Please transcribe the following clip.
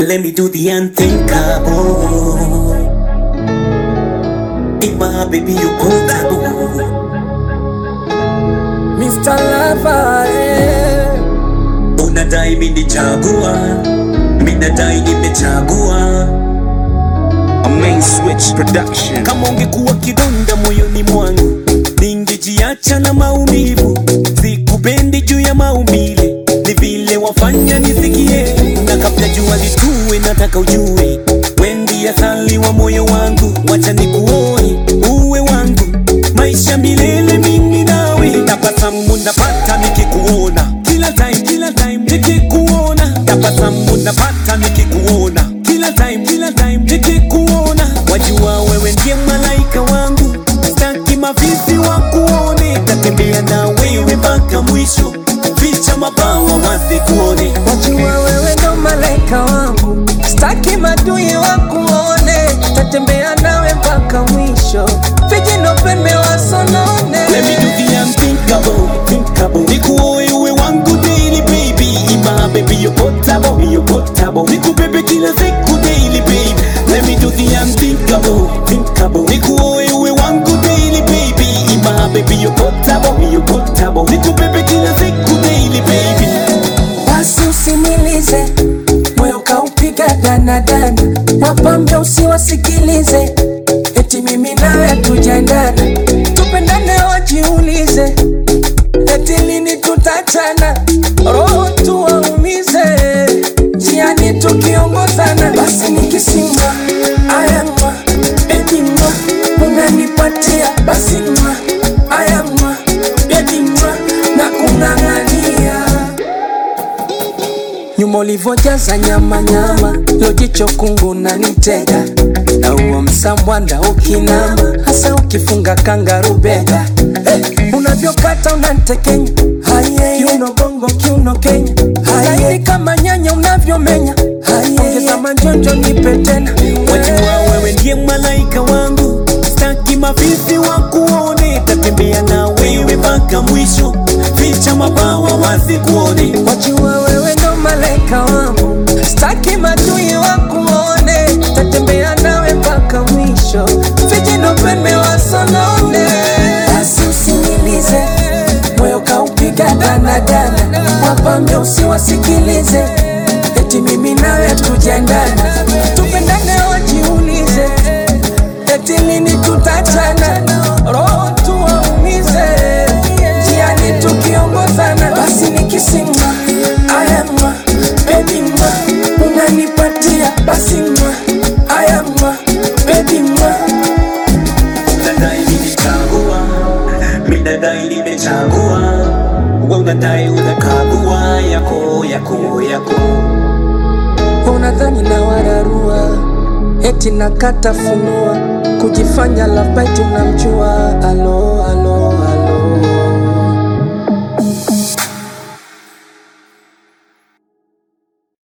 Let me do the unthinkable. Ima baby you potable. Mr. Lover, eh. Unadai mimi nichagua, mimi nadai nimechagua. A main switch production. Kama ungekuwa kidonda moyoni mwangu, ningejiacha na maumivu. Sikupendi juu ya maumbile, ni vile wafanya nisikie. Na kabla jua litue, nataka ujue wendi asali wa moyo wangu, wacha nikuoe uwe wangu, maisha milele mimi nawe. Tabasamu napata nikikuona kila time, kila time nikikuona. Tabasamu napata nikikuona kila time, kila time nikikuona. Wajua wewe ndiye malaika wangu, staki mavizi wa kuone. Tatembea na wewe mpaka mwisho, ficha mabawa wasikuone. Wajua wewe ndo malaika wangu, staki madui wakuone, tatembea nawe mpaka mwisho, vijino pembe wasonone. Let me do the unthinkable, thinkable. Nikuoe uwe wangu daily baby, ima baby you potable, you potable. Nikubebe kila siku daily baby. Let me do the unthinkable, thinkable. Nikuoe uwe wangu daily baby, ima baby you potable, you potable. Nikubebe kila siku daily baby. Basi usimilize moyo kaupiga danadana, wapambe usiwasikilize, eti mimi nawe tujaendana, tupendane wajiulize, eti lini tutachana, roho tuwaumize, njiani tukiongozana, basi nikisimwa ayamwa edimwa unanipatia basi mwa ayamwa edimwa na kung'ang'ania nyuma ulivyojaza nyama nyama, lojicho kungu na nitega na huo msambwanda ukinama, hasa ukifunga kangarubega hey, unavyokata unantekenya Haye, kiuno bongo kiuno Kenya Haye, kama nyanya unavyomenya Haye, ongeza manjonjo nipe tena Wajua wewe ndiye malaika wangu, staki mavizi wa kuone. Tatembea na wewe mpaka mwisho, ficha mabawa wasikuone. Wajua wewe ndo malaika wangu, staki madui wakuone, tatembea nawe mpaka mwisho, vijino pembe wasonone. Basi usinilize, moyo kaupiga danadana, wapambe usiwasikilize, eti mimi nawe tujaendana, tupendane wajiulize, eti lini tutachana, roho tuwaumize, njiani tukiongozana, basi nikisimwa ayamwa baby mwa unanipatia basi mwa ayamwa baby mwa Unadai nilichagua, mimi nadai nimechagua. Wewe unadai unakagua yako yako yako. unadhani na wararua eti nakata funua kujifanya love bite unamjua